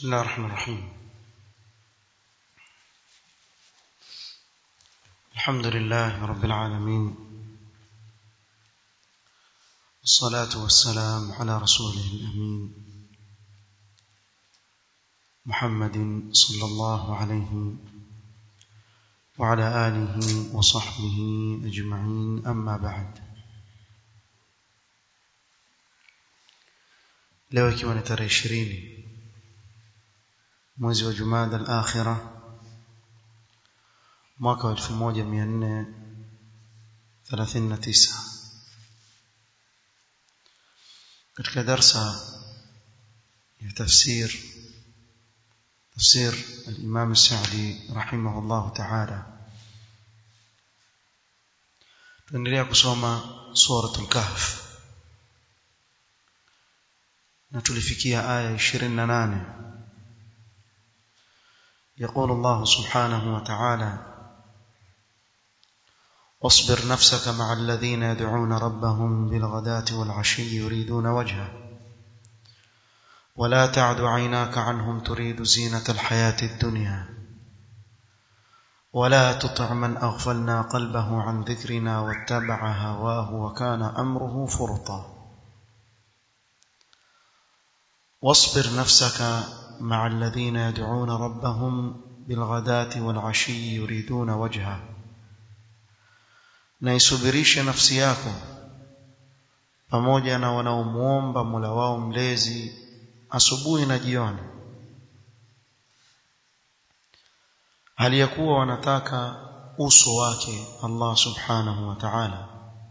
بسم الله الرحمن الرحيم الحمد لله رب العالمين والصلاة والسلام على رسوله الأمين محمد صلى الله عليه وعلى آله وصحبه أجمعين أما بعد leo ikiwa ni tarehe ishirini mwezi wa jumada al-akhira mwaka wa 1439 katika darsa ya tafsir tafsir al-imam as-sa'di rahimahullah ta'ala tuendelea kusoma suratul kahf na tulifikia aya 28 يقول الله سبحانه وتعالى واصبر نفسك مع الذين يدعون ربهم بالغداة والعشي يريدون وجهه ولا تعد عيناك عنهم تريد زينة الحياة الدنيا ولا تطع من أغفلنا قلبه عن ذكرنا واتبع هواه وكان أمره فرطا واصبر نفسك مع الذين يدعون ربهم بالغداة والعشي يريدون وجهه na isubirishe nafsi yako pamoja na wanaomuomba Mola wao mlezi asubuhi na jioni hali ya kuwa wanataka uso wake Allah subhanahu wa ta'ala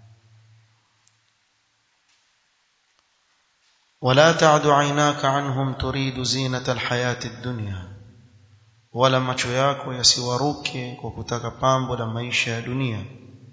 ولا تعد عيناك عنهم تريد زينة الحياة الدنيا wala macho yako yasiwaruke kwa kutaka pambo la maisha ya dunia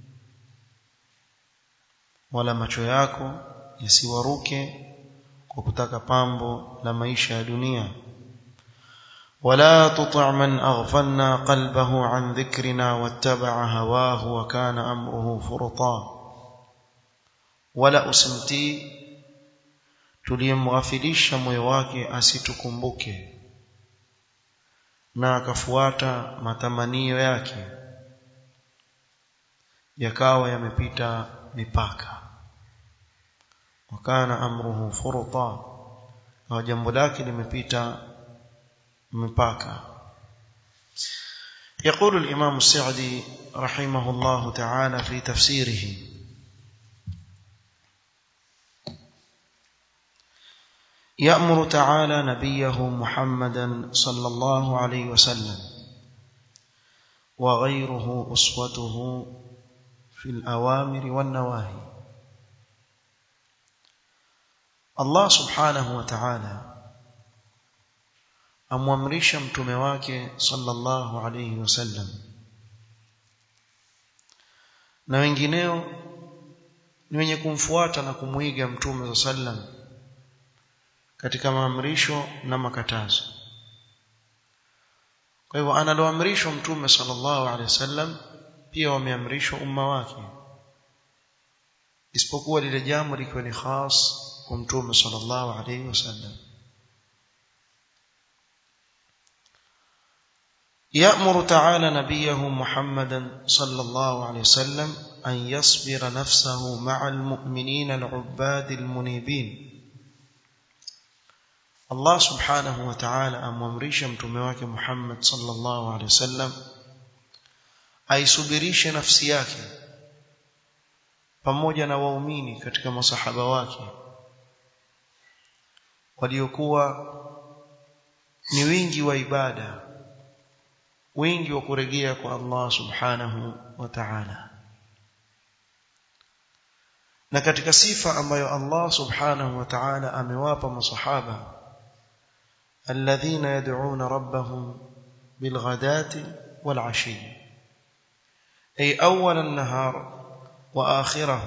wala macho yako yasiwaruke kwa kutaka pambo la maisha ya dunia wala tuti' man aghfalna qalbahu an dhikrina wattaba'a hawahu wa kana amruhu furta wala usimtii tuliyemghafilisha moyo wake asitukumbuke na akafuata matamanio yake yakawa yamepita mipaka wakana amruhu furta na jambo lake limepita mipaka يقول الإمام السعدي رحمه الله تعالى في تفسيره يأمر تعالى نبيه محمدا صلى الله عليه وسلم وغيره أسوته في الأوامر والنواهي الله سبحانه وتعالى amwamrisha mtume wake sallallahu alayhi wasallam na wengineo ni wenye kumfuata na kumwiga mtume sallam katika maamrisho na makatazo kwa hivyo analoamrishwa mtume sallallahu alaihi wasallam pia wameamrishwa umma wake isipokuwa lile jambo likiwa ni khas kwa mtume sallallahu alaihi wasallam يأمر تعالى نبيه محمدا صلى الله عليه وسلم أن يصبر نفسه مع المؤمنين العباد المنيبين Allah subhanahu wa ta'ala amwamrisha mtume wake Muhammad sallallahu alaihi wasallam aisubirishe nafsi yake pamoja na waumini katika masahaba wake waliokuwa ni wingi wa ibada wingi wa kurejea kwa Allah subhanahu wa ta'ala na katika sifa ambayo Allah subhanahu wa ta'ala amewapa masahaba الذين يدعون ربهم بالغداة والعشي أي أول النهار وآخره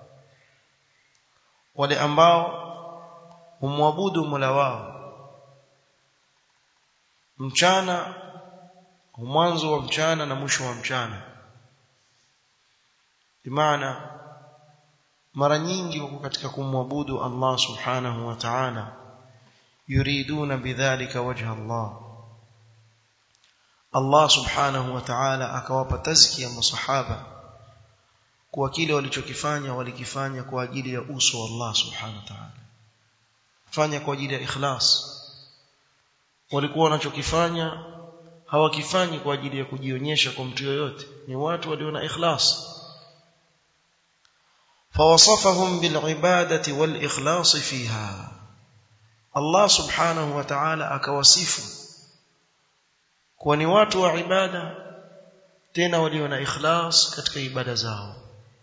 ولأنباو هم وابودوا ملواو mchana mwanzo wa mchana na mwisho wa mchana bimaana mara nyingi wako katika kumwabudu Allah subhanahu wa ta'ala yuriduna bidhalika wajha Allah Allah subhanahu wa ta'ala akawapa tazkia masahaba kwa kile walichokifanya walikifanya kwa ajili ya uso wa Allah subhanahu wa ta'ala fanya kwa ajili ya ikhlas walikuwa wanachokifanya hawakifanyi kwa ajili ya kujionyesha kwa mtu yoyote ni watu walio na ikhlas فوصفهم بالعبادة والإخلاص فيها الله سبحانه وتعالى akawasifu kuwa ni watu wa ibada tena walio na ikhlas katika ibada zao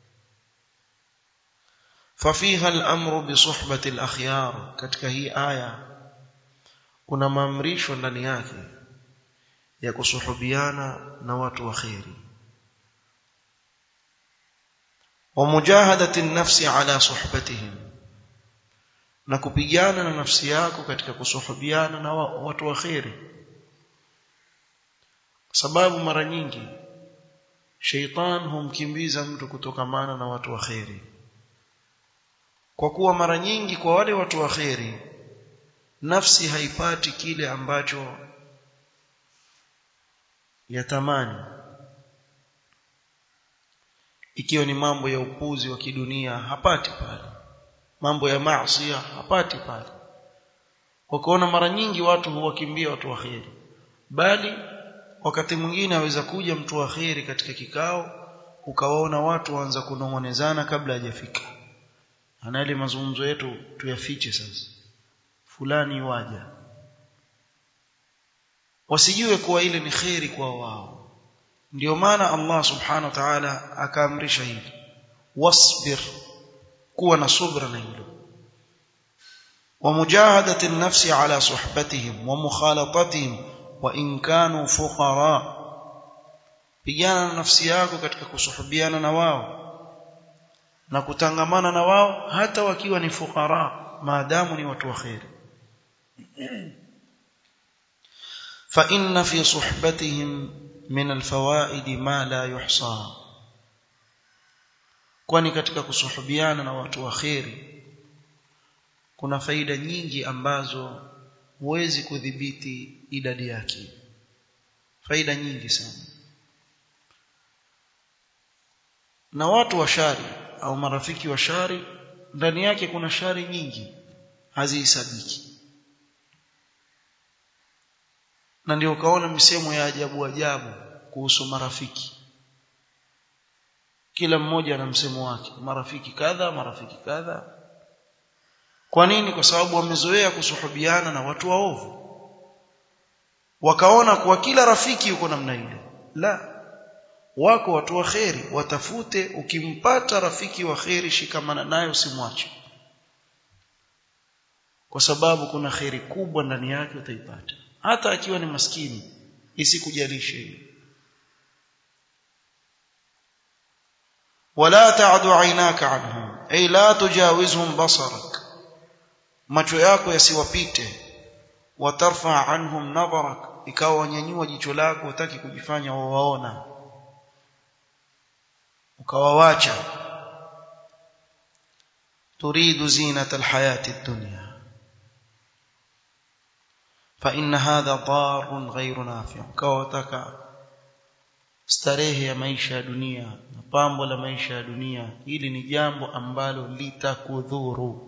ففيها الأمر بصحبة الأخيار katika hii aya kuna maamrisho ndani yake ya kusuhubiana na watu wa khairi ومجاهدة النفس على صحبتهم na kupigana na nafsi yako katika kusuhubiana na watu wa khairi sababu mara nyingi sheitan humkimbiza mtu kutokamana na watu wa khairi kwa kuwa mara nyingi kwa wale watu wa khairi nafsi haipati kile ambacho yatamani ikiwa ni mambo ya upuzi wa kidunia hapati pale mambo ya maasi hapati pale wakaona mara nyingi watu huwakimbia watu wa khairi bali wakati mwingine aweza kuja mtu wa khairi katika kikao ukawaona watu waanza kunong'onezana kabla hajafika ana ile mazungumzo yetu tuyafiche sasa fulani waja wasijue kuwa ile ni khairi kwa wao ndio maana Allah subhanahu wa ta'ala akaamrisha hivi wasbir kuwa na subra na hilo ومجاهده النفس على صحبتهم ومخالطتهم وان كانوا فقراء pigana na nafsi yako katika kusuhubiana na wao na kutangamana na wao hata wakiwa ni fukara maadamu ni watu wa khair fa inna fi suhbatihim min alfawaid ma la yuhsa kwani katika kusuhubiana na watu wa khairi kuna faida nyingi ambazo huwezi kudhibiti idadi yake faida nyingi sana na watu wa shari au marafiki wa shari ndani yake kuna shari nyingi hazihesabiki na ndio ukaona misemo ya ajabu ajabu kuhusu marafiki kila mmoja ana msemo wake marafiki kadha marafiki kadha kwa nini kwa sababu wamezoea kusuhubiana na watu waovu wakaona kuwa kila rafiki yuko namna ile la wako watu wa kheri watafute ukimpata rafiki wa kheri shikamana naye usimwache kwa sababu kuna kheri kubwa ndani yake utaipata hata akiwa ni maskini isikujalishe hiyo wala ta'du aynaka anhum ay la tujawizhum basarak macho yako yasiwapite watarfa anhum nadharak ikawa wanyanyua jicho lako utaki kujifanya wawaona ukawawacha turidu zinata alhayati ad-dunya fa inna hadha darun ghayru nafi' ukawataka starehe ya maisha ya dunia na pambo la maisha ya dunia hili ni jambo ambalo litakudhuru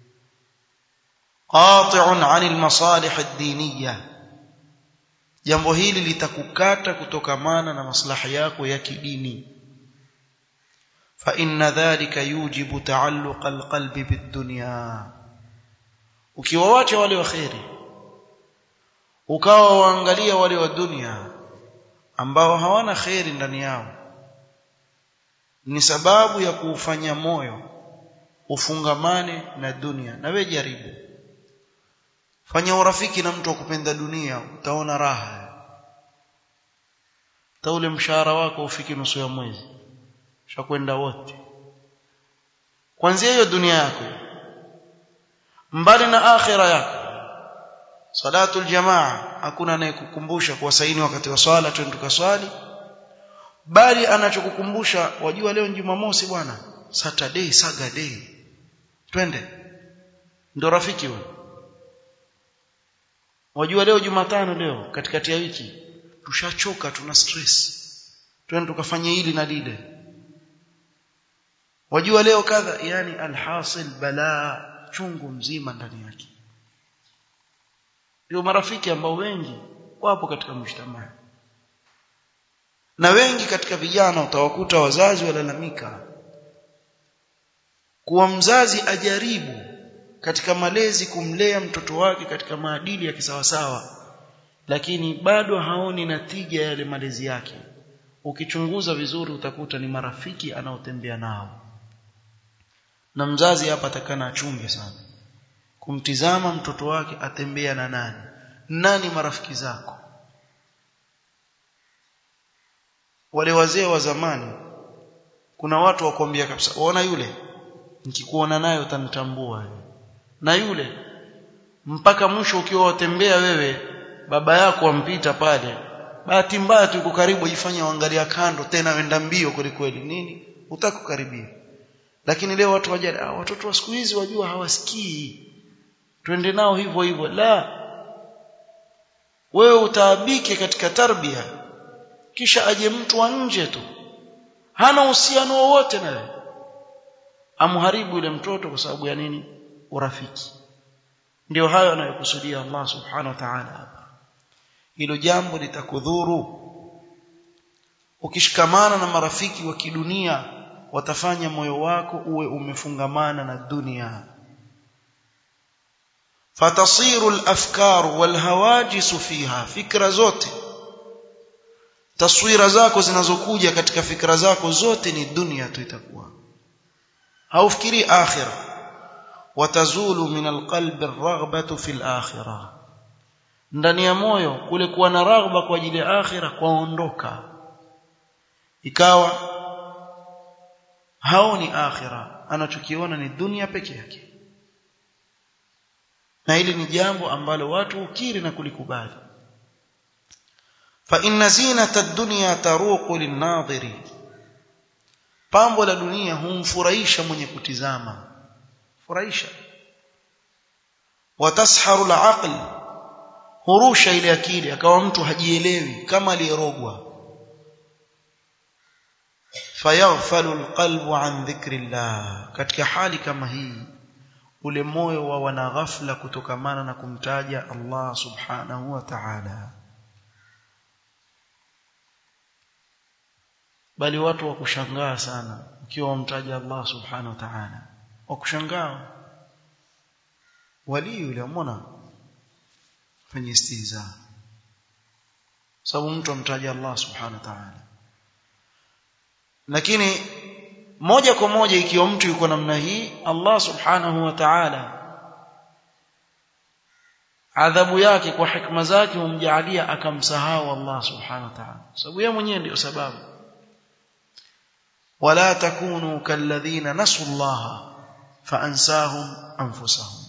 qati'un 'anil masalih ad-diniyah jambo hili litakukata kutokamana na maslahi yako ya kidini fa inna dhalika yujibu ta'alluq alqalbi bidunya ukiwaacha wale wa khairi ukawa waangalia wale wa dunia ambao hawana khairi ndani yao ni sababu ya kuufanya moyo ufungamane na dunia na we jaribu fanya urafiki na mtu akupenda dunia utaona raha taule mshahara wako ufiki nusu ya mwezi shakwenda wote kwanzia hiyo dunia yako mbali na akhira yako salatul jamaa hakuna anayekukumbusha kwa saini wakati wa swala twende tukaswali bali anachokukumbusha wajua leo Jumamosi bwana Saturday Saturday twende ndo rafiki huyo wajua leo Jumatano leo katikati ya wiki tushachoka tuna stress twende tukafanye hili na lile wajua leo kadha yani alhasil balaa chungu mzima ndani yake ndio marafiki ambao wengi wapo katika mshtamaa na wengi katika vijana utawakuta wazazi walalamika kuwa mzazi ajaribu katika malezi kumlea mtoto wake katika maadili ya kisawasawa lakini bado haoni natija yale malezi yake ukichunguza vizuri utakuta ni marafiki anaotembea nao na mzazi hapa atakana achunge sana kumtizama mtoto wake atembea na nani nani marafiki zako wale wazee wa zamani kuna watu wakwambia kabisa uona yule nikikuona naye utanitambua na yule mpaka mwisho ukiwa watembea wewe baba yako ampita pale bahati mbaya tu uko karibu ifanye angalia kando tena wenda mbio kweli kweli nini utakukaribia lakini leo watu wajali ah, watoto wa siku hizi wajua hawasikii twende nao hivyo hivyo la wewe utaabike katika tarbia kisha aje mtu wa nje tu hana uhusiano wowote nawe amharibu yule mtoto kwa sababu ya nini urafiki ndio hayo anayokusudia Allah subhanahu wa ta'ala hapa hilo jambo litakudhuru ukishikamana na marafiki wa kidunia watafanya moyo wako uwe umefungamana na dunia fatasiru al-afkar wal-hawajis fiha fikra zote taswira zako zinazokuja katika fikra zako zote ni dunia tu itakuwa haufikiri akhirah watazulu min alqalbi arghbatu fi alakhirah ndani ya moyo kule kuwa na raghba kwa ajili ya akhirah kwaondoka ikawa haoni akhirah anachokiona ni dunia peke yake na hili ni jambo ambalo watu ukiri na kulikubali fa inna zinata ad-dunya taruqu lin-nadhiri pambo la dunia humfurahisha mwenye kutizama furahisha watasharu al-aql hurusha ile akili akawa mtu hajielewi kama aliyerogwa fayaghfalu al-qalbu an dhikrillah katika hali kama hii ule moyo wa wana ghafla kutokamana na kumtaja Allah subhanahu wa ta'ala bali watu wa kushangaa sana ukiwa wamtaja Allah subhanahu wa ta'ala wa kushangaa wali yule umeona fanye istiza sababu mtu amtaja Allah subhanahu wa ta'ala lakini moja kwa moja ikiwa mtu yuko namna hii Allah subhanahu wa ta'ala adhabu yake kwa hikma zake humjalia akamsahau Allah subhanahu wa ta'ala sababu yeye mwenyewe ndio sababu wala takunu kalladhina nasu Allah فأنساهم أنفسهم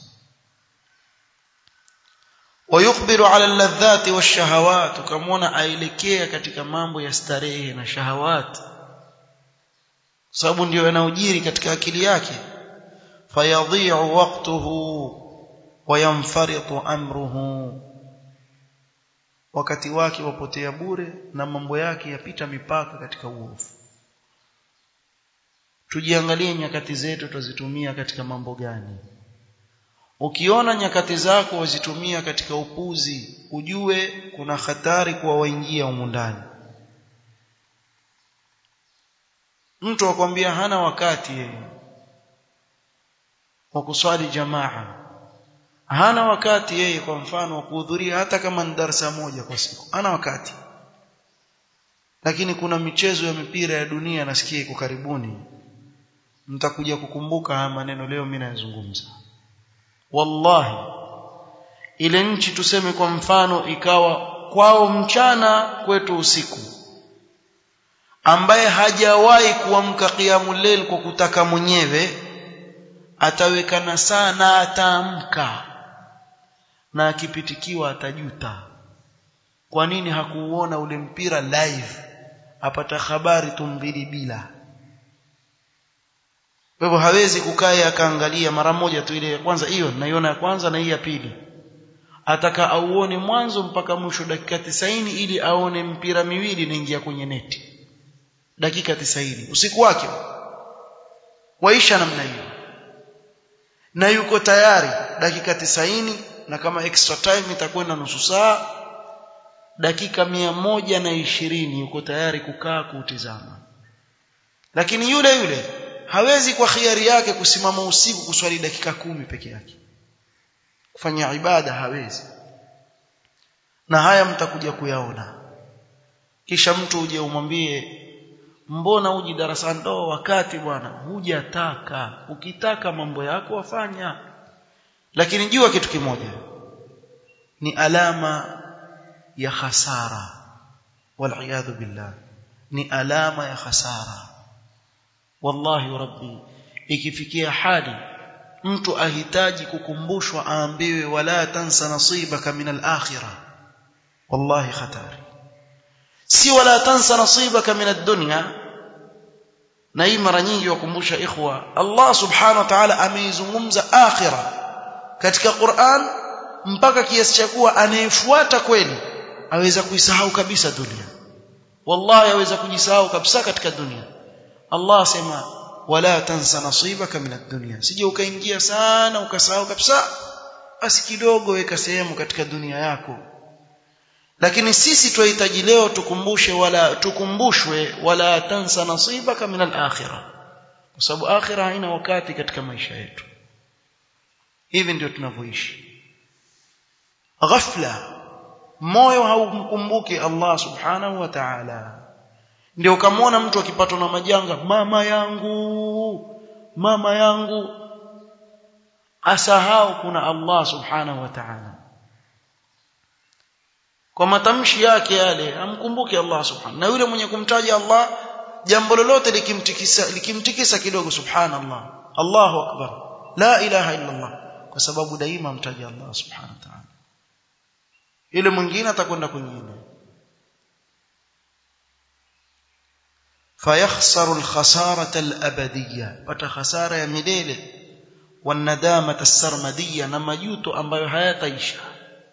ويقبل على اللذات والشهوات كمونا aelekea katika mambo ya starehe na shahawat sababu ndio yanaojiri katika akili yake fayadhi'u waqtuhu wayanfaritu amruhu wakati wake wapotea bure na mambo yake yapita mipaka katika uovu tujiangalie nyakati zetu tuzitumia katika mambo gani ukiona nyakati zako wazitumia katika upuzi ujue kuna hatari kuwa waingia humu ndani mtu akwambia hana wakati yeye wa kuswali jamaa hana wakati yeye kwa mfano wa kuhudhuria hata kama ni darasa moja kwa siku hana wakati lakini kuna michezo ya mipira ya dunia nasikia iko karibuni mtakuja kukumbuka haya maneno leo mimi nayazungumza wallahi ile nchi tuseme kwa mfano ikawa kwao mchana kwetu usiku ambaye hajawahi kuamka qiyamul layl kwa kutaka mwenyewe ataweka na saa na ataamka na akipitikiwa atajuta kwa nini hakuuona ule mpira live apata habari tu mbili bila kwa hivyo hawezi kukaa akaangalia mara moja tu ile ya kwanza hiyo naiona ya kwanza na hii ya pili ataka auone mwanzo mpaka mwisho dakika 90 ili aone mpira miwili inaingia kwenye neti dakika 90 usiku wake waisha namna hiyo na yuko tayari dakika 90 na kama extra time itakwenda nusu saa dakika mia moja na ishirini yuko tayari kukaa kuutizama lakini yule yule hawezi kwa khiari yake kusimama usiku kuswali dakika kumi peke yake kufanya ibada hawezi na haya mtakuja kuyaona kisha mtu uje umwambie mbona uji darasani ndo wakati bwana hujataka ukitaka mambo yako wafanya lakini jua kitu kimoja ni alama ya khasara wal billah ni alama ya khasara wallahi rabbi ikifikia hali mtu ahitaji kukumbushwa aambiwe wala tansa nasibaka min al-akhirah wallahi khatari si wala tansa nasibaka min ad-dunya na hii mara nyingi wakumbusha ikhwa Allah subhanahu wa ta'ala ameizungumza akhirah katika Qur'an mpaka kiasi cha kuwa anayefuata kweli aweza kuisahau kabisa dunia wallahi aweza kujisahau kabisa katika dunia Allah asema wala tansa nasibaka min ad-dunya sije ukaingia sana ukasahau kabisa basi kidogo weka sehemu katika dunia yako lakini sisi tunahitaji leo tukumbushe wala tukumbushwe wala tansa nasibaka min al-akhirah kwa sababu akhirah haina wakati katika maisha yetu hivi ndio tunavyoishi ghafla moyo haumkumbuki Allah subhanahu wa ta'ala ndio ukamwona mtu akipatwa na majanga mama yangu mama yangu asahau kuna Allah subhanahu wa ta'ala kwa matamshi yake yale amkumbuke Allah subhanahu na yule mwenye kumtaja Allah jambo lolote likimtikisa likimtikisa kidogo subhanallah Allahu akbar la ilaha illa Allah kwa sababu daima mtaja Allah subhanahu wa ta'ala yule mwingine atakwenda kwingine فيخسر الخسارة الأبدية pata khasara ya milele والندامة السرمدية na majuto ambayo hayataisha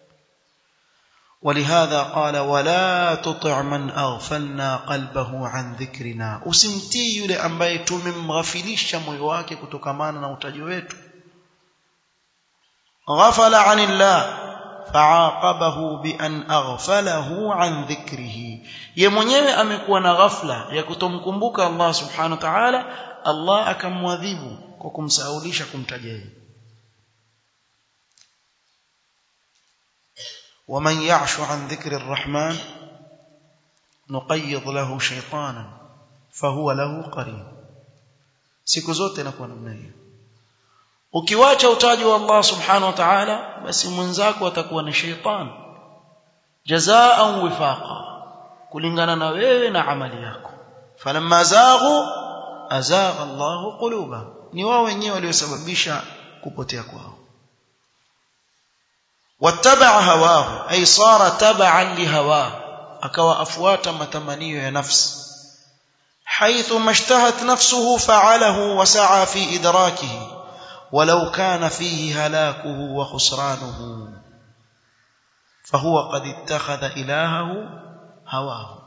ولهذا قال ولا تطع من أغفلنا قلبه عن ذكرنا usimtii yule ambaye tumemghafilisha moyo wake kutokamana na utaji wetu ghafala anillah فعاقبه بأن أغفله عن ذكره ye mwenyewe amekuwa na ghafla ya kutomkumbuka Allah subhanahu wa ta'ala Allah akamwadhibu kwa kumsahaulisha kumtaja yeye ومن يعش عن ذكر الرحمن نقيض له شيطانا فهو له قرين siku zote inakuwa namna hiyo ukiwacha utaji wa Allah subhanahu wa ta'ala basi mwenzako atakuwa ni sheitan jazaan wifaqa kulingana na wewe na amali yako falamma zaghu azagha Allah quluba ni wao wenyewe waliosababisha kupotea kwao wattaba hawahu ay sara tab'an lihawa akawa afuata matamanio ya nafsi حيث ما اشتهت نفسه فعله وسعى في إدراكه ولو كان فيه هلاكه وخسرانه فهو قد اتخذ إلهه هواه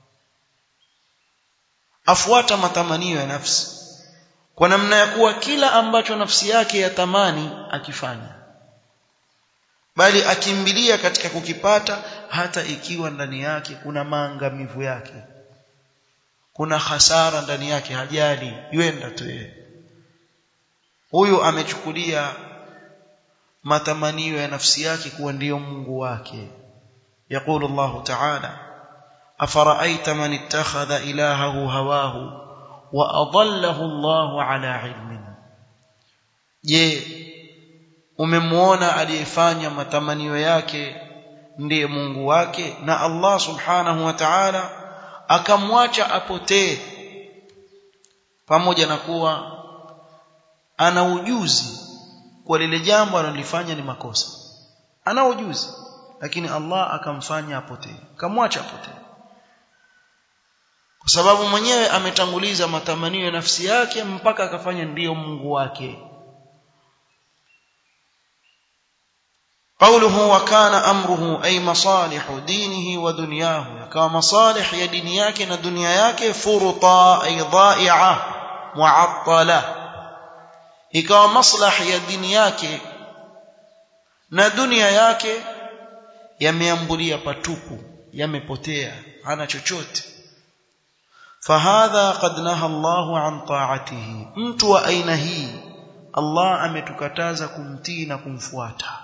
afuata matamanio ya nafsi kwa namna ya kuwa kila ambacho nafsi yake yatamani akifanya bali akimbilia katika kukipata hata ikiwa ndani yake kuna maangamivu yake kuna hasara ndani yake hajali yuenda tu yeye huyu amechukulia matamanio ya nafsi yake kuwa ndiyo Mungu wake يقول الله تعالى أفرأيت من اتخذ إلهه هواه وأضله الله على علم je umemwona aliyefanya matamanio yake ndiye Mungu wake na Allah subhanahu wa ta'ala akamwacha apotee pamoja na kuwa ana ujuzi kwa lile jambo analifanya ni makosa ana ujuzi lakini Allah akamfanya apotee akamwacha apotee kwa sababu mwenyewe ametanguliza matamanio ya nafsi yake mpaka akafanya ndiyo Mungu wake قوله وكان أمره أي مصالح دينه ودنياه كما مصالح يا ديني yake na dunia yake furta ay dha'i'a mu'attala ikawa maslahi ya dini yake na dunia yake yameambulia patupu yamepotea hana chochote fahadha qad naha Allahu an ta'atihi mtu wa aina hii Allah ametukataza kumtii na kumfuata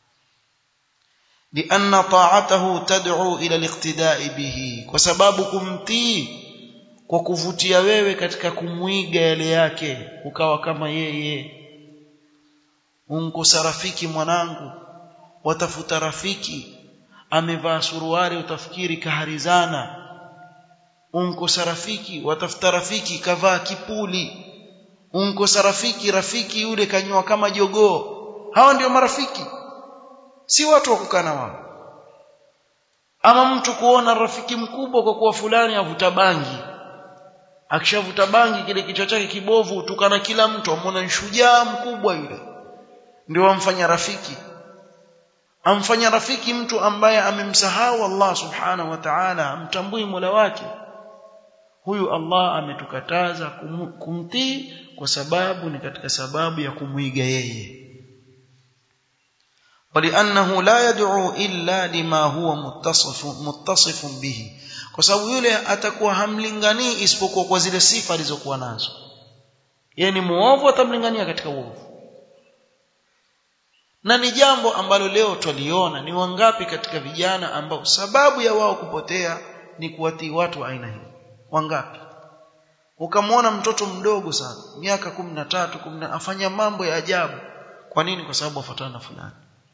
لأن طاعته تدعو إلى الاقتداء به وسبب kumtii kwa kuvutia wewe katika kumwiga yale yake ukawa kama yeye unkosa rafiki mwanangu watafuta rafiki amevaa suruali utafikiri kaharizana unkosa rafiki watafuta rafiki kavaa kipuli unkosa rafiki rafiki yule kanywa kama jogoo hawa ndio marafiki si watu wa kukana wao ama mtu kuona rafiki mkubwa kwa kuwa fulani avuta bangi akishavuta bangi kile kichwa chake kibovu tukana kila mtu amwona ni shujaa mkubwa yule ndio amfanya rafiki amfanya rafiki mtu ambaye amemsahau Allah subhanahu wa ta'ala amtambui Mola wake huyu Allah ametukataza kum, kumtii kwa sababu ni katika sababu ya kumwiga yeye ولانه لا يدعو الا لما هو متصف متصف به kwa sababu yule atakuwa hamlinganii isipokuwa kwa zile sifa alizokuwa nazo yeye ni muovu atamlingania katika uovu na ni jambo ambalo leo twaliona ni wangapi katika vijana ambao sababu ya wao kupotea ni kuwatii watu wa aina hii wangapi ukamwona mtoto mdogo sana miaka 13 10 afanya mambo ya ajabu kwa nini kwa sababu afuatana na fulani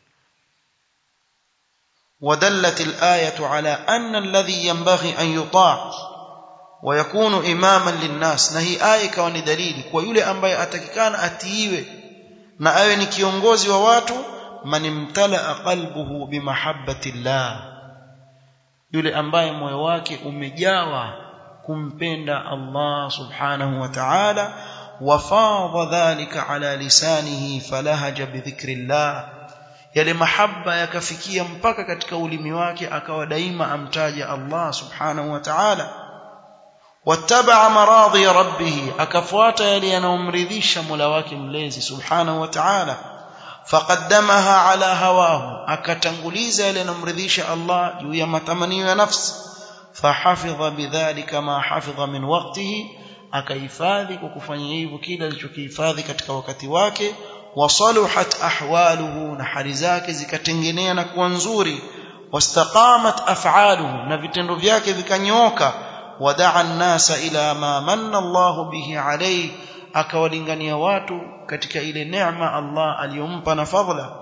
ودلت الآية على أن الذي ينبغي أن يطاع ويكون إماما للناس نهي آية كوني دليل ويولي أنبي أتككان أتيوه na awe ni kiongozi wa watu man imtala qalbuhu bimahabbatillah yule ambaye moyo wake umejawa kumpenda Allah subhanahu wa ta'ala wafadha dhalika ala lisanihi falahaja bidhikrillah yale mahaba yakafikia mpaka katika ulimi wake akawa daima amtaja Allah subhanahu wa ta'ala wattabaa maradhi rabbih akafuata yale yanayomridhisha Mola wake mlezi subhanahu wa ta'ala faqaddamaha ala hawahu akatanguliza yale yanayomridhisha Allah juu ya matamanio ya nafsi fahafidha bidhalika ma hafidha min waqtihi akahifadhi kwa kufanya hivyo kile alichokihifadhi katika wakati wake wasaluhat ahwaluhu na hali zake zikatengenea na kuwa nzuri wastaqamat af'aluhu na vitendo vyake vikanyooka wadaa an-nasa ila ma manna Allah bihi alayhi akawalingania watu katika ile neema Allah aliyompa na fadhila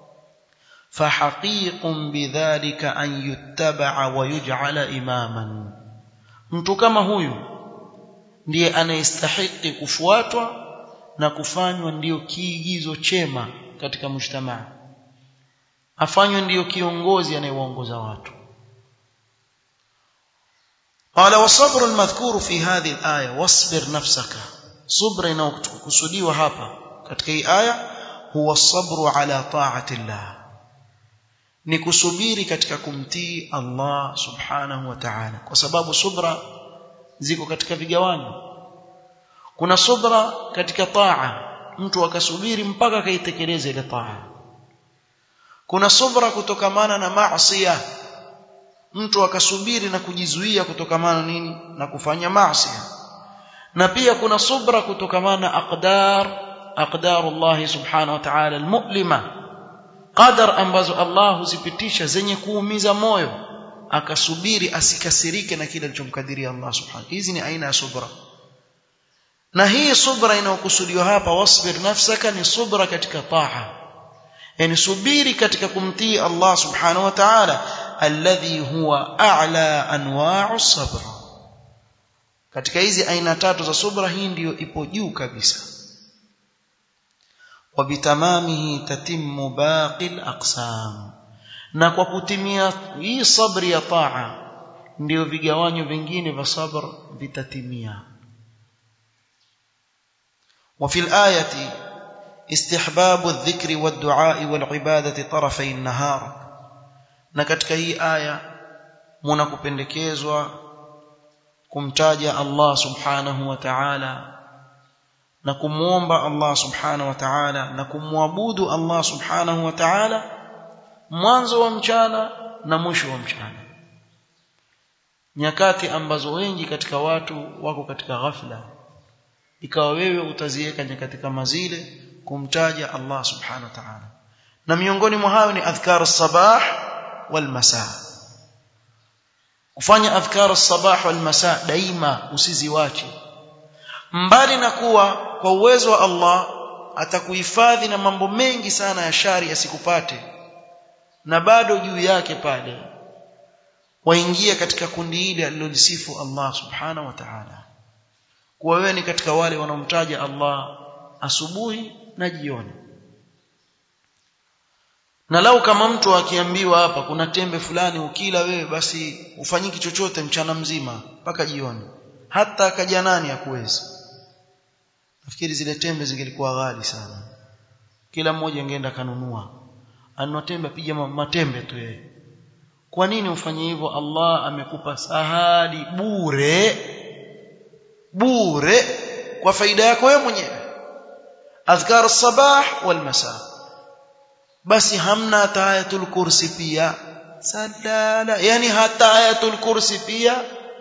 fahaqiqun bidhalika an yuttaba'a wa yuj'ala imaman mtu kama huyu ndiye anayestahili kufuatwa na kufanywa ndiyo kiigizo chema katika mujtamaa afanywe ndiyo kiongozi anayewaongoza watu قال والصبر المذكور في هذه الآية واصبر نفسك صبر inayokusudiwa hapa katika hii aya huwa sabru ala ta'ati Allah ni kusubiri katika kumtii Allah subhanahu wa ta'ala kwa sababu subra ziko katika vigawanyo kuna subra katika taa mtu akasubiri mpaka akaitekeleze ile taa kuna subra kutokamana na maasiya mtu akasubiri na kujizuia kutokamana nini na kufanya maasi na pia kuna subra kutokamana na aqdar aqdarullah subhanahu wa ta'ala almu'lima qadar ambazo Allah huzipitisha zenye kuumiza moyo akasubiri asikasirike na kile alichomkadiria Allah subhanahu hizi ni aina ya subra na hii subra inayokusudiwa hapa wasbir nafsaka ni subra katika taa yani subiri katika kumtii Allah subhanahu wa ta'ala alladhi huwa a'la anwa'u sabr katika hizi aina tatu za subra hii ndiyo ipo juu kabisa وبتمامه تتم باقي الأقسام na kwa kutimia hii sabri ya taa ndio vigawanyo vingine vya sabr vitatimia وفي الآية استحباب الذكر والدعاء والعبادة طرفي النهار na katika hii aya muna kupendekezwa kumtaja Allah subhanahu wa ta'ala na kumuomba Allah subhanahu wa ta'ala na kumwabudu Allah subhanahu wa ta'ala mwanzo wa mchana na mwisho wa mchana nyakati ambazo wengi katika watu wako katika ghafla ikawa wewe utaziweka nyakati kama zile kumtaja Allah subhanahu wa ta'ala na miongoni mwa hayo ni adhkar as-sabah wal masa kufanya adhkar as-sabah wal masa daima usiziwache mbali na kuwa kwa uwezo wa Allah atakuhifadhi na mambo mengi sana ya shari yasikupate na bado juu yake pale waingia katika kundi hili alilolisifu Allah subhanahu wa ta'ala kuwa wewe ni katika wale wanaomtaja Allah asubuhi na jioni na lau kama mtu akiambiwa hapa kuna tembe fulani ukila wewe basi ufanyiki chochote mchana mzima mpaka jioni hata akaja nani hakuwezi nafikiri zile tembe zingelikuwa ghali sana kila mmoja angeenda kanunua anunua tembe piga matembe tu yeye kwa nini ufanye hivyo Allah amekupa sahali bure bure kwa faida yako wewe mwenyewe adhkar as-sabah wal masa basi hamna hata ayatul kursi pia sadala yani hata ayatul kursi pia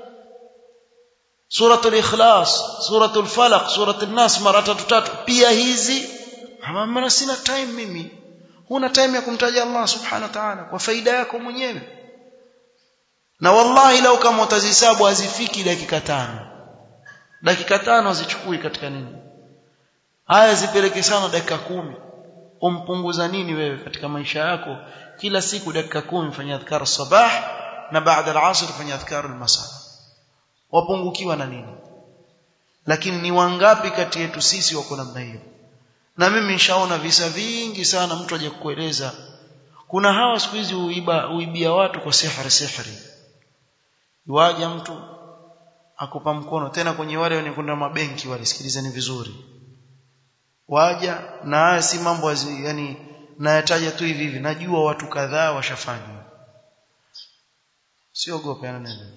suratul ikhlas suratul falaq suratul nas mara tatu tatu pia hizi maana sina time mimi huna time ya kumtaja Allah subhanahu wa ta'ala kwa faida yako mwenyewe na wallahi lau kama utazihesabu hazifiki dakika tano dakika tano hazichukui katika nini haya zipeleke sana dakika kumi umpunguza nini wewe katika maisha yako kila siku dakika kumi fanya adhkar sabah na baada al-asr fanya adhkar al-masa wapungukiwa na nini lakini ni wangapi kati yetu sisi wako namna hiyo na mimi nishaona visa vingi sana mtu aje kukueleza kuna hawa siku hizi uiba uibia watu kwa sihri sihri waja mtu akupa mkono tena kwenye wale wenye kwenda mabenki walisikilizeni vizuri waja na haya si mambo yani nayataja tu hivi hivi najua watu kadhaa washafanya siogope ana neno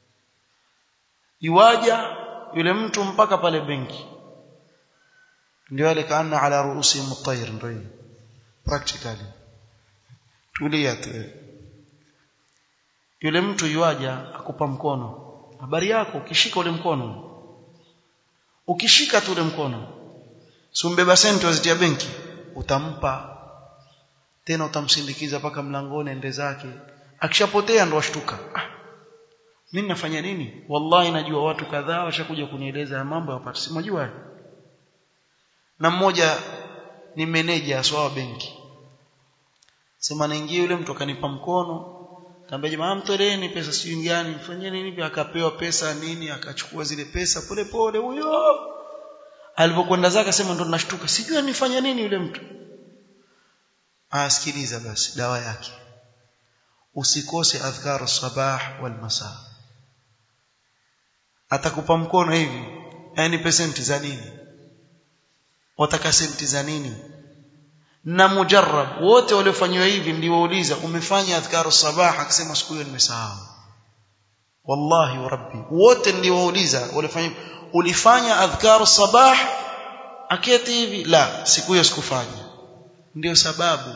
iwaja yule mtu mpaka pale benki ndio wale kaana ala ruusi mutayr ndio hiyo practically tulia tu yule mtu yuaja akupa mkono habari yako ukishika ule mkono ukishika tu ule mkono si umbeba senti wazitia benki utampa tena utamsindikiza mpaka mlangoni ende zake akishapotea ndo washtuka ah mimi nafanya nini wallahi najua watu kadhaa washakuja kunieleza ya mambo yapata simjua na mmoja ni meneja aswa benki sema naingia yule mtu akanipa mkono Kaambia jamaa mtoleeni pesa sio gani mfanyeni nini akapewa pesa nini akachukua zile pesa pole pole huyo alipokwenda zake sema ndo nashtuka sijui nifanya nini yule mtu asikiliza basi dawa yake usikose adhkar sabah wal masa atakupa mkono hivi yani pesenti za nini wataka senti za nini na mujarrab wote waliofanywa hivi ndiwauliza umefanya adhkaru sabah akisema siku hiyo nimesahau wallahi wa rabbi wote ndiwauliza walifanya ulifanya adhkaru sabah aketi hivi la siku hiyo sikufanya ndio sababu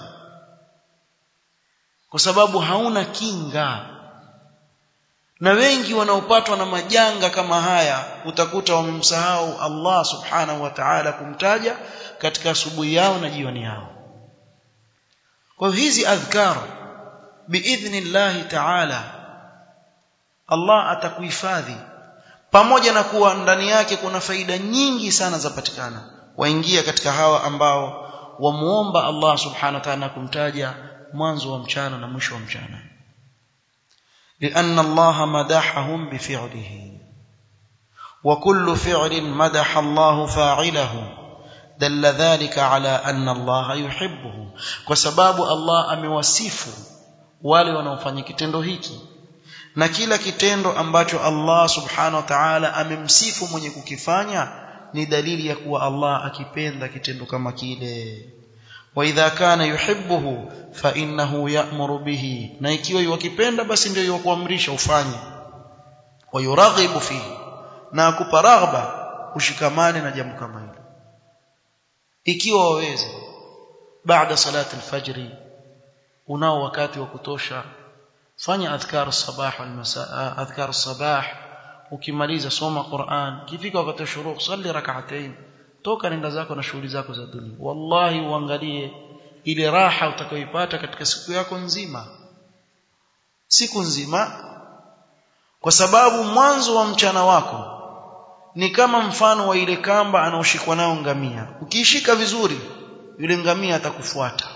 kwa sababu hauna kinga na wengi wanaopatwa na majanga kama haya utakuta wamemsahau Allah subhanahu wa ta'ala kumtaja katika asubuhi yao na jioni yao kwa hizi adhkar biidhnillahi ta'ala Allah atakuhifadhi pamoja na kuwa ndani yake kuna faida nyingi sana zapatikana waingia katika hawa ambao wamuomba Allah subhanahu wa ta'ala kumtaja mwanzo wa mchana na mwisho wa mchana لأن الله مدحهم بفعله وكل فعل مدح الله فاعله دل ذلك على أن الله يحبه وسباب الله amewasifu wale wanaofanya kitendo hiki na kila kitendo ambacho Allah subhanahu wa ta'ala amemsifu mwenye kukifanya ni dalili ya kuwa Allah akipenda kitendo kama kile wa idha kana yuhibbuhu fa innahu ya'muru bihi na ikiwa yuwakipenda basi ndio yukuamrisha ufanye wa yuraghibu fihi na akupa raghba ushikamane na jambo kama hilo ikiwa waweza baada salati alfajri unao wakati wa kutosha fanya adhkar sabah wal masaa adhkar sabah ukimaliza soma Qur'an kifika wakati wa shuruq salli rak'atayn toka nenda zako na shughuli zako za dunia wallahi uangalie ile raha utakayoipata katika siku yako nzima siku nzima kwa sababu mwanzo wa mchana wako ni kama mfano wa ile kamba anaoshikwa nao ngamia ukiishika vizuri yule ngamia atakufuata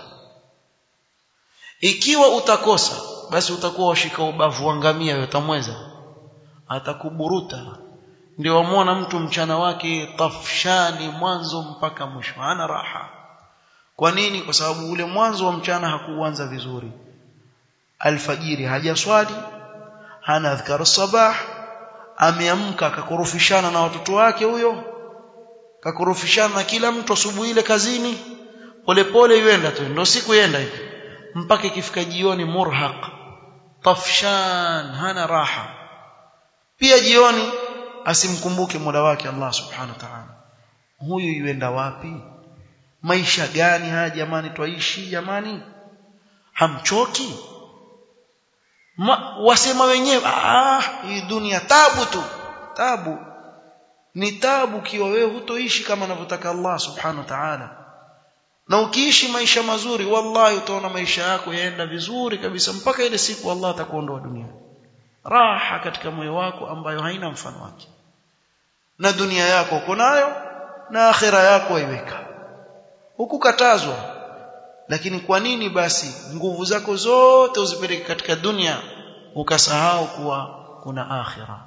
ikiwa utakosa basi utakuwa washika ubavu wa ngamia utamweza atakuburuta ndio wamwona mtu mchana wake tafshani mwanzo mpaka mwisho hana raha kwa nini kwa sababu ule mwanzo wa mchana hakuanza vizuri alfajiri hajaswali hana adhkar sabah ameamka akakorofishana na watoto wake huyo kakorofishana na kila mtu asubuhi ile kazini polepole yuenda tu ndio siku yenda hivi mpaka ikifika jioni murhaq tafshan hana raha pia jioni asimkumbuke Mola wake Allah subhanahu wa ta'ala huyu yuenda wapi maisha gani haya jamani twaishi jamani hamchoki Ma, wasema wenyewe ah hii dunia tabu tu tabu ni tabu kiwa wewe hutoishi kama anavyotaka Allah subhanahu wa ta'ala na ukiishi maisha mazuri wallahi utaona maisha yako yaenda vizuri kabisa mpaka ile siku Allah atakuondoa duniani raha katika moyo wako ambayo haina mfano wake na dunia yako uko nayo na akhira yako waiweka hukukatazwa lakini kwa nini basi nguvu zako zote uzipeleke katika dunia ukasahau kuwa kuna akhira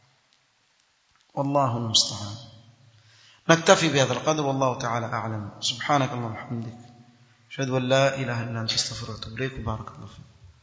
والله المستعان نكتفي بهذا القدر والله تعالى أعلم سبحانك اللهم وبحمدك أشهد أن لا إله إلا أنت استغفرك وأتوب إليك بارك الله فيك